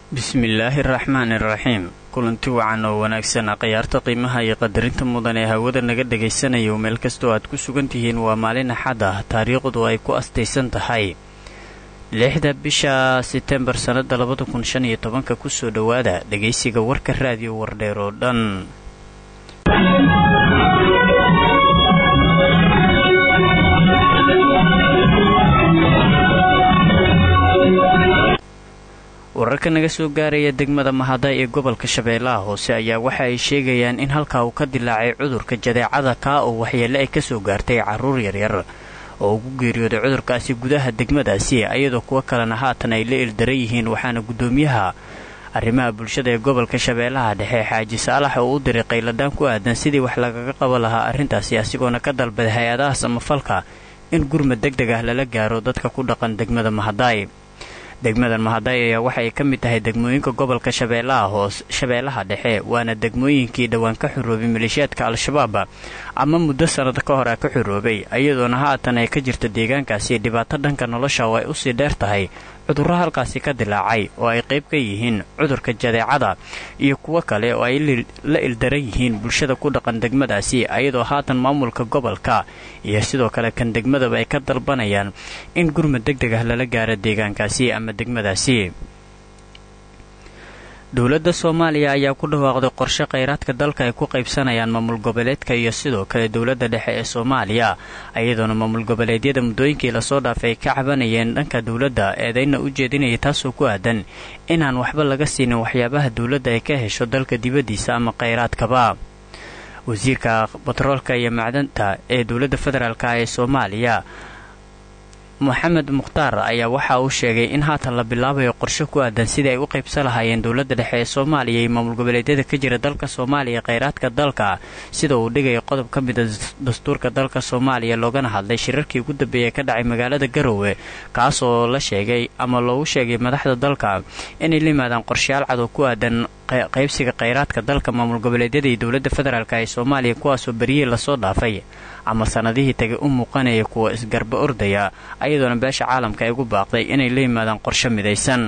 bismillaahi araxmaani iraxiim kulanti wacan oo wanaagsan khiyaarta qiimaha iyo qadarinta mudan ee hawada naga dhagaysanayo meel kastoo aad ku sugan tihiin waa maalin axad ah taariikhdu ay ku astaysan tahay lixda bisha setembar sannada labada kun shan iyo tobanka kusoo dhowaada dhegaysiga warka raadiyo wardheer oo dhan wararka naga soo gaaraya degmada mahada ee gobolka shabeellaha hoose ayaa waxa ay sheegayaan in halkaa uu ka dilaacay cudurka jadeecada kaa oo waxyeelle ay kasoo gaartay carruur yaryar oo ugu geeriyooday cudurkaasi gudaha degmadaasi ayadoo kuwo kalena haatan ay la ildaran yihiin waxaana guddoomiyaha arrimaha bulshada ee gobolka shabeellaha dhexe xaaji saalax oo u diray qayladaan ku aadan sidii wax lagaga qaban lahaa arrintaasi asigoona ka dalbaday hay-adaha samafalka in gurmad deg deg ah lala gaaro dadka ku dhaqan degmada mahadaay degmadan mahaday ayaa waxay ka mid tahay degmooyinka gobolka shabeellaha hoos shabeellaha dhexe waana degmooyinkii dhowaan ka xuroobay maleeshiyaadka al-shabaab ama muddo sannado ka hor a ka xuroobay iyadoona haatan ay ka jirta deegaankaasi dhibaato dhanka nolosha oo ay usii dheer tahay cudurro halkaasi ka dilaacay oo ay qayb ka yihiin cudurka jadeecada iyo kuwo kale oo ay la ildaran yihiin bulshada ku dhaqan degmadaasi ayadoo haatan maamulka gobolka iyo sidoo kale kan degmadaba ay ka dalbanayaan in gurmad deg deg ah lala gaaro deegaankaasi ama degmadaasi dowladda soomaaliya ayaa ku dhawaaqday qorshe kheyraadka dalka ay ku qaybsanayaan maamul goboleedka iyo sidoo kale dowladda dhexe ee soomaaliya iyadoona maamul goboleedyada muddooyinkii lasoo dhaafay ay ka cabanayeen dhanka dowladda eedayna u jeedinaya taasoo ku aadan inaan waxba laga siinin waxyaabaha dowladda ay ka hesho dalka dibaddiisa ama kheyraadkaba wasiirka batroolka iyo macdanta ee dowladda federaalk ee soomaaliya moxamed mukhtaar ayaa waxa uu sheegay in haatan la bilaabayo qorshe ku aadan sidii ay u qaybsan lahaayeen dowladda dhexe ee soomaaliya iyo maamul goboleedyada ka jira dalka soomaaliya kheyraadka dalka sida uu dhigaya qodob ka mida dastuurka dalka soomaaliya loogana hadlay shirarkii ugu dambeeyay ka dhacay magaalada garowe kaas oo la sheegay ama loogu sheegay madaxda dalka inay la yimaadaan qorshayaal cad oo ku aadan qaybsiga kheyraadka dalka maamul goboleedyada iyo dowladda federaalk ee soomaaliya kuwaasoo beriyey lasoo dhaafay ama sannadihii tagay u muuqanaya kuwa isgarba ordaya ayadoona beesha caalamka ay ugu baaqday inay la yimaadaan qorshe midaysan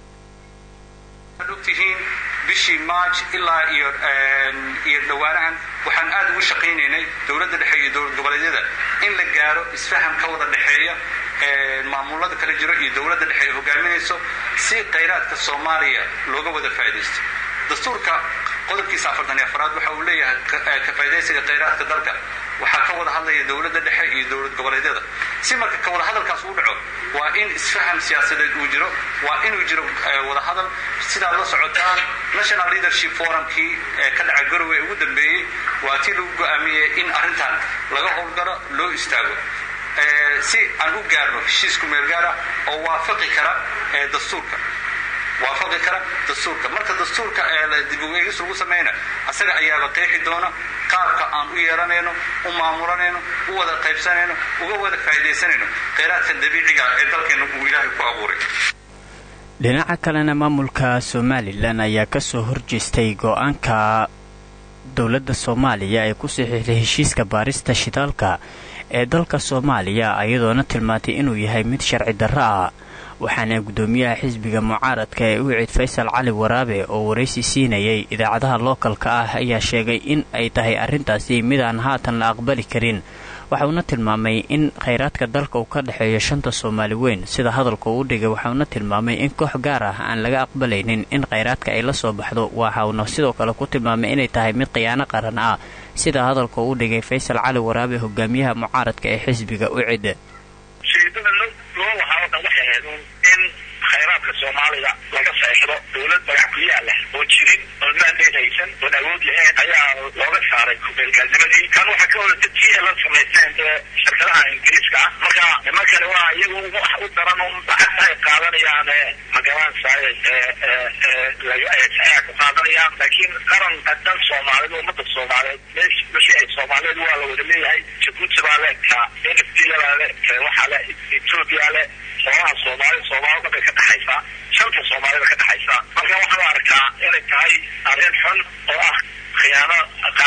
ogtihiin bishii maaj ilaa iyo iyo dhowaanahan waxaan aad ugu shaqaynaynay dowladda dhexe iyo dowlad goboleedyada in la gaaro isfaham ka wada dhexeeya maamulada kala jiro iyo dowladda dhexe ay hogaaminayso si khayraadka soomaaliya looga wada faa'iidaysto dastuurka qodobkiisa afartan iyo afaraad waxa uu leeyahay ka faa'idaysiga khayraadka dalka waxaa ka wada hadlaya dowladda dhexe iyo dowlad goboleedyada si marka ka wada hadalkaas uu dhaco waa in isfaham siyaasadeed uu jiro waa inuu jiro wada hadal sidaad la socotaan national leadership forumkii ee ka dhaca garowe ee ugu dambeeyey waa tii lagu go'aamiyey in arrintan laga howlgalo loo istaago si aan u gaarno heshiisku meelgaara oo waafaqi kara dastuurka waafaqi kara dastuurka marka dastuurka dib u eegis lagu samayna asaga ayaaba qeexi doona qaabka aan u yeelanayno u maamulanayno u wada qaybsanayno uga wada faa'iidaysanayno kheyraadka dabiiciga ee dalkeena uu ilaahay ku abuuray dhinaca kalena maamulka somalilan ayaa kasoo horjeestay go-aanka dowladda soomaaliya ee ku saxiixday heshiiska baarista shidaalka ee dalka soomaaliya ayadoona tilmaantay inuu yahay mid sharci darro ah waxaana guddoomiyaha xisbiga mucaaradka ee u cid faysal cali waraabe oo waraysi siinayay idaacadaha lookalka ah ayaa sheegay in ay tahay arrintaasi mid aan haatan la aqbali karin waxauna tilmaamay in kheyraadka dalka uu ka dhexeeyo shanta soomaali weyn sida hadalka uu dhigay waxauna tilmaamay in koox gaar ah aan laga aqbalaynin in kheyraadka ay la soo baxdo waxauna sidoo kale ku tilmaamay inay tahay mid khiyaano qaran ah sida hadalka uu dhigay faysal cali waraabe hogaamiyaha mucaaradka ee xisbiga u cid khayraadka soomaaliga laga seexdo dowlad magac ku yaala oo jirin oo maandeed haysan oon awood lahayn ayaa looga saaray kumeelgaalnimadii kan waxaa ka wada dadkii la samaysteen shirkadaha ingiriiska ah marka nimankani waa iyagu wax u daran un lacagta ay qaadanayaan magaranaysaay saxiixa ku qaadanayaan laakiin qaran dan soomaalida ummada soomaaliyeed meesh meeshii ay soomaaliyeed waa la wada leeyahay jabuuti baa le ka n f t baa le waxaa le ethoopia le xoolaha soomaali soomaalida bay ka dhexaysaa shanta soomaalida ka dhexaysaa marka waxaan arkaa inay tahay arrin xun oo ah khiyaano qaran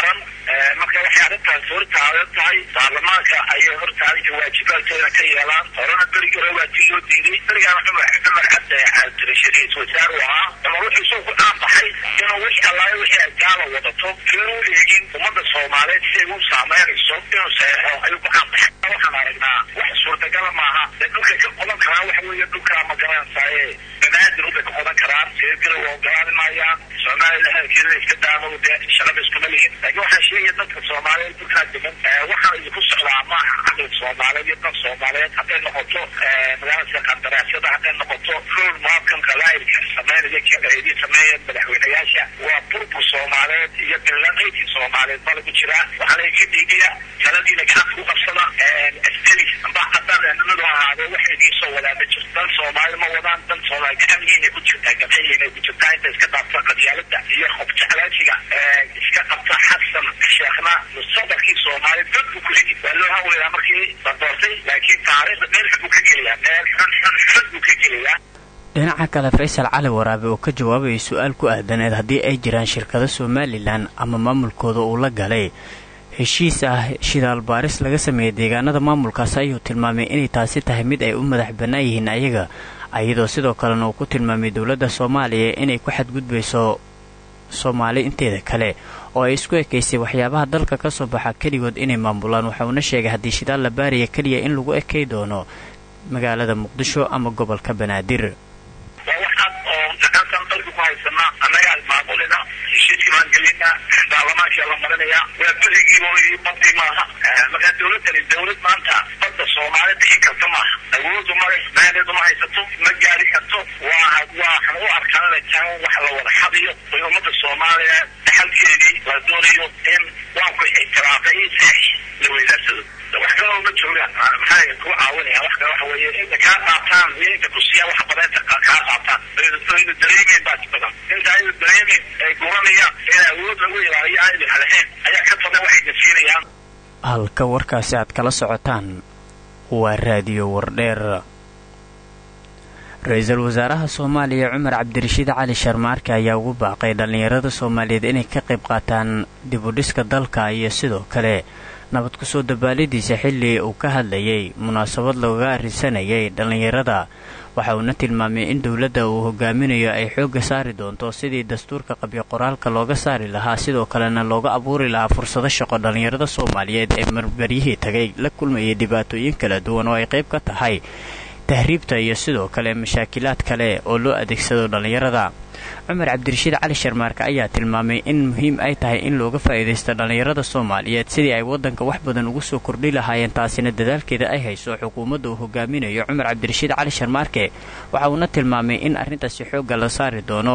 marka waxay arrintaas hortaadan tahay baarlamaanka ayay hortaadan waajibaadkooda ka yeelaan horena berigi hore waa tii loo diiday berigaana cumar cumar cabdi cabdirashiid ra-iisul wasaare u ahaa cumar wuxuu isoo ku aanbaxay inuu wixii allaayo wixii ay gaala wadato fiinu eegin ummadda soomaaliyeed si ay u saameynayso inuu saxeexo ayuu ku aanbaxay waxaan aragnaa wax suurtagala maaha dee dhulkay ka qodan karaan waxa weeye dhulkaa ma garanaysaye banaadir ubay ka qodan karaan seergara waa ogolaani maayaan soomaaliya hadalkeeda iska daamo dee shaqada iskuma lihin laakiin waxaan sheegaya dadka soomaaliyeed dhulkaa degan waxaan idinku socdaa maaha caqli soomaaliyeed iyo dad soomaaliyeed hadday noqoto magaalada qandaraasyada hadday noqoto road maapkan qabaa'ilka sameynaya kii sameeya madaxweynayaasha waa burbur soomaaliyeed iyo bilaqaydkii soomaaliyeed baa lagu jiraa waxaa laga dhiigaya taladiina gacanta ku qabsada askari amba haddaan nimadu ahaado waxay idiin soo wadaan ma jirto dan soomaali ma wadaan dan soomaali gacanyiinay ku jirtaa gacanyiinay ku jirtaa inta iska dhaafta qadyaalada iyo hobjeclaansiga iska qabta xasan sheekhna mustaqbalkii soomaaliya dad buu ku ridi waa loo hawleyaa markii la doortay laakiin taariikhda meel xun buu ka geliyaa meel xun xun xun buu ka geliyaa dhinaca kale faysal cali waraabe oo ka jawaabayay su-aal ku aadaneed haddii ay jiraan shirkado somalilan ama maamulkooda uu la galay heshiis ah shidaal baaris laga sameeyey deegaanada maamulkaas ayuu tilmaamay inay taasi tahay mid ay u madax bannaan yihiin ayaga iyadoo sidoo kalena uu ku tilmaamay dowladda soomaaliya inay ku xadgudbayso soomaali inteeda kale oo ay isku ekaysay waxyaabaha dalka ka soo baxa keligood inay maamulaan waxauna sheegay haddii shidaal la baariya keliya in lagu ekay doono magaalada muqdisho ama gobolka banaadir baarlamaanka la marinaya waa berigii badii maaha markaa dawladani dawlad maanta badda soomaali bixin karta maaha awoodu male maadeedu ma haysato ma gaari karto waa waxaan u arkaan wax la wada xadiyo oo ummada soomaaliya dhaxalkeedii la doonayo in waanku ictiraafay seex la weydaarsado wax kale uma joogaan maxay ku caawinaya wax kale waxa weeye inta kaa qaataan iyo inta ku siiyaan wax badeenta kaa qaataan aynu dareemeyn baa badan inta aynu dareemeyn ay guranayaan in awood lagu ilaaliyo aynu halahayn ayaa ka badan waxayna siinayaan halka warkaasi aad kala socotaan waa raadiyo wardheer ra-iisul wasaaraha soomaaliya cumar cabdirashiid cali sharmaarke ayaa ugu baaqay dhallinyarada soomaaliyeed inay ka qayb qaataan dibudhiska dalka iyo sidoo kale nabad kusoo dabaalidiisa xilli uu ka hadlayay munaasabad looga arrinsanayay dhallinyarada waxa uuna tilmaamay in dowladda uu hogaaminayo ay xoogga saari doonto sidii dastuurka qabyo qoraalka looga saari lahaa sidoo kalena looga abuuri lahaa fursado shaqo dhallinyarada soomaaliyeed ee marbaryihii tagay la kulmayay dhibaatooyin kala duwan oo ay qayb ka tahay tahriibta iyo sidoo kale mashaakilaad kale oo loo adeegsado dhallinyarada cumar cabdirashiid cali sharmaarka ayaa tilmaamay in muhiim ay tahay in looga faa'iidaysto dhallinyarada soomaaliyeed sidii ay waddanka wax badan ugu soo kordhi lahaayeen taasina dadaalkeeda ay hayso xukuumadda uu hogaaminayo cumar cabdirashiid cali sharmaarke waxa uuna tilmaamay in arrintaasi xoogga la saari doono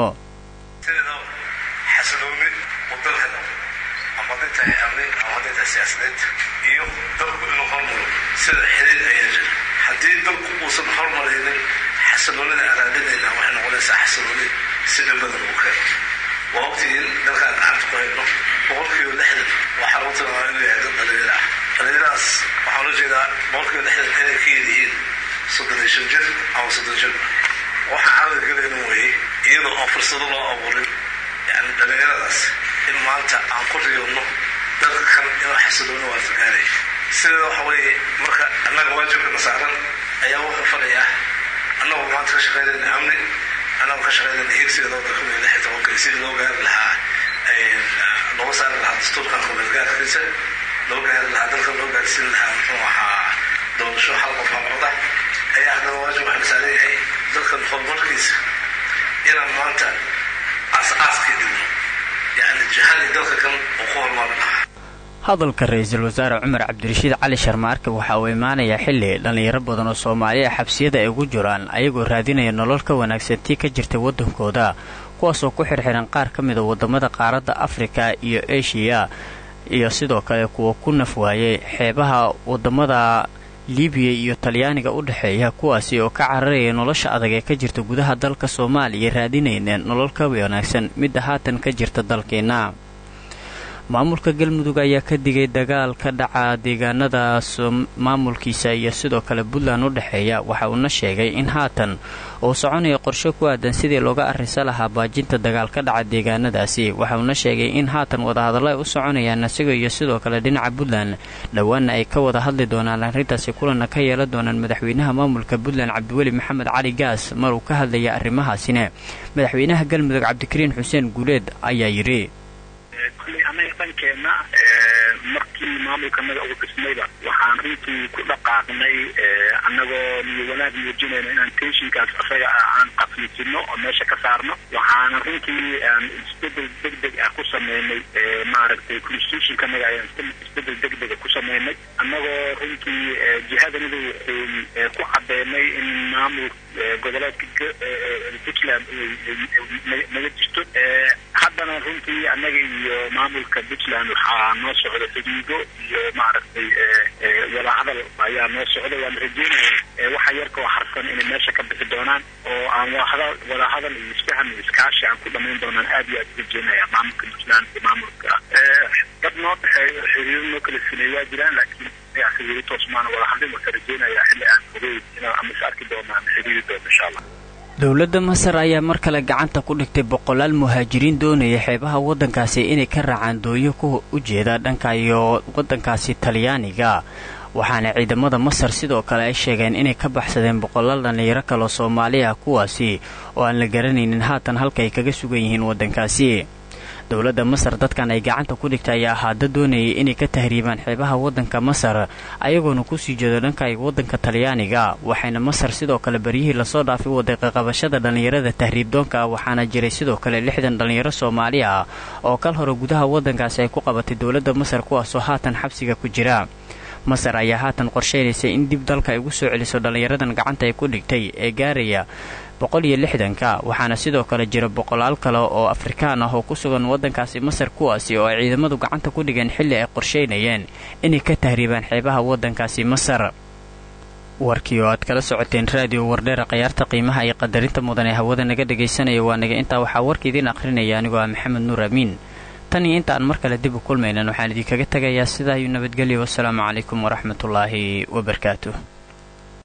haddii dalku uusan hormaraynin xasiloonida araadinayna waxay noqonaysaa xasilooni si dhambadan uu keeno waa waqtigii dalkaan gacanta ku hayno boqolkiiba lixdan waxaa lagu tilmaama inuu yahay dad dhalinyaro ah dhalinyaradaas waxaa loo jeedaa boqolkiiba lixdan inay ka yedihiin soddon iyo shan jir ama soddon jir waxaa caqliga galayna weeye iyadoo aan fursado loo abuurin yani dhalinyaradaas in maanta aan ku riyoonno dalka kan inuu xasilooni waarta gaaraya sideeda waxa weeye marka annaga waajibkana saaran ayaa wuxuu falayaa annagoo maanta ka shaqaynayna amni annagoo ka shaqaynayna higsiga labada kun iyo lix iyo tobanka sidii loo gaari lahaa looga saari lahaa dastuurkan kumeelgaarkiisa loo gaari lahaa dalka loo gaarsiin lahaa muxuu ahaa doorasho hal qof halcoda ayaa haddana waajib waxaa saaran yahay dalkan horumarkiisa inaan maanta aas-aaskii dhigno yacni jihadii dalka kan uu ku horumari lahaa hadalka ra-iisul wasaare cumar cabdirashiid cali sharmaarke waxa uu imaanayaa xilli dhallinyaro badan oo soomaaliya xabsiyada ay ugu jiraan ayagoo raadinaya nolol ka wanaagsan tii ka jirtay waddankooda kuwaasoo ku xirxiran qaar ka mida waddamada qaaradda afrika iyo eshiya iyo sidoo kale kuwa ku naf waayay xeebaha waddamada libiya iyo talyaaniga u dhexeeya kuwaasi oo ka cararaya nolosha adag ee ka jirta gudaha dalka soomaaliya raadinayna nolol ka wanaagsan midda haatan ka jirta dalkeenna maamulka galmudug ayaa ka digay dagaal ka dhaca deegaanada maamulkiisa iyo sidoo kale puntland u dhexeeya waxa uuna sheegay in haatan uu soconaya qorshe ku aadan sidii looga arrinsa lahaa baajinta dagaal ka dhaca deegaanadaasi waxa uuna sheegay in haatan wadahadallo ay u soconayaan isaga iyo sidoo kale dhinaca puntland dhowaanna ay ka wada hadli doonaan arrintaasi kulanna ka yeelan doonaan madaxweynaha maamulka puntland cabdiweli maxamed cali gaas mar uu ka hadlaya arrimahaasina madaxweynaha galmudug cabdikariin xuseen guuleed ayaa yidhi kulley anaga dhankeenna markii maamulkanaga uga dhismayba waxaan runtii ku dhaqaaqnay annagoo niyo wanaag muujinayna inaan tenshinkaas asaga aan qaflijino oo meesha ka saarno waxaana runtii aan isbedel degdeg ah ku sameynay maaragtay constitutionkanaga ayaan isbedel degdega ku sameynay annagoo runtii jihadanida wuxuu ku cadeynay in maamul goboleedka puntland naga jirto haddana runtii annaga iyo maamulka puntland waxaa noo socda xidhiido iyo maaragtay wadahadal ayaa noo socda waan rajeynaya waxa yarka oo harsan inay meesha ka bixi doonaan oo aan wadahadal iyo isfahan iyo iskaashi aan ku dhamayn doonaan aad iyo aad rajeynaya maamulka puntland iyo maamulka dad noo dhexeeyo xiriiro noo kala sinay waa jiraan laakiin xiriiro toos maana wadahadlin waka rajeynaya xilli aan ogeyn inaan ama is arki doono ama xiriiri doono insha allah dowladda masar ayaa mar kale gacanta ku dhigtay boqolaal muhaajiriin doonaya xeebaha waddankaasi inay ka raacaan dooyo ku u jeeda dhanka iyo waddankaasi talyaaniga waxaana ciidamada masar sidoo kale ay sheegeen inay ka baxsadeen boqolaal dhallinyaro kaloo soomaali ah kuwaasi oo aan la garanaynin haatan halka ay kaga sugan yihiin waddankaasi dowladda masar dadkan ay gacanta ku dhigtay ayaa haada doonayay inay ka tahriibaan xeebaha waddanka masar ayagoona kusii jeedo dhanka waddanka talyaaniga waxayna masar sidoo kale baryihii lasoo dhaafay waday qaqabashada dhallinyarada tahriibdoonka ah waxaana jiray sidoo kale lixdan dhallinyaro soomaali ah oo kal hore gudaha waddankaasi ay ku qabatay dowladda masar kuwaasoo haatan xabsiga ku jira masar ayaa haatan qorsheynaysa in dib dalka ay ugu soo celiso dhallinyaradan gacanta ay ku dhigtay ee gaaraya boqol iyo lixdanka waxaana sidoo kale jira boqolaal kale oo afrikaan ah oo ku sugan waddankaasi masar kuwaasi oo ay ciidamadu gacanta ku dhigeen xilli ay qorsheynayeen inay ka tahriibaan xeebaha waddankaasi masar warkii oo aad kala socoteen raadiyo wardheera khayaarta qiimaha iyo qadarinta mudan ee hawada naga dhagaysanaya waa naga intaa waxaa warka idiin akhrinaya anigoo ah maxamed nuur amiin tan iyo inta aan mar kale dib u kulmaynan waxaan idinkaga tegayaa sidaa iyo nabadgelyo wasalaamu calaykum waraxmatullaahi wabarakaatu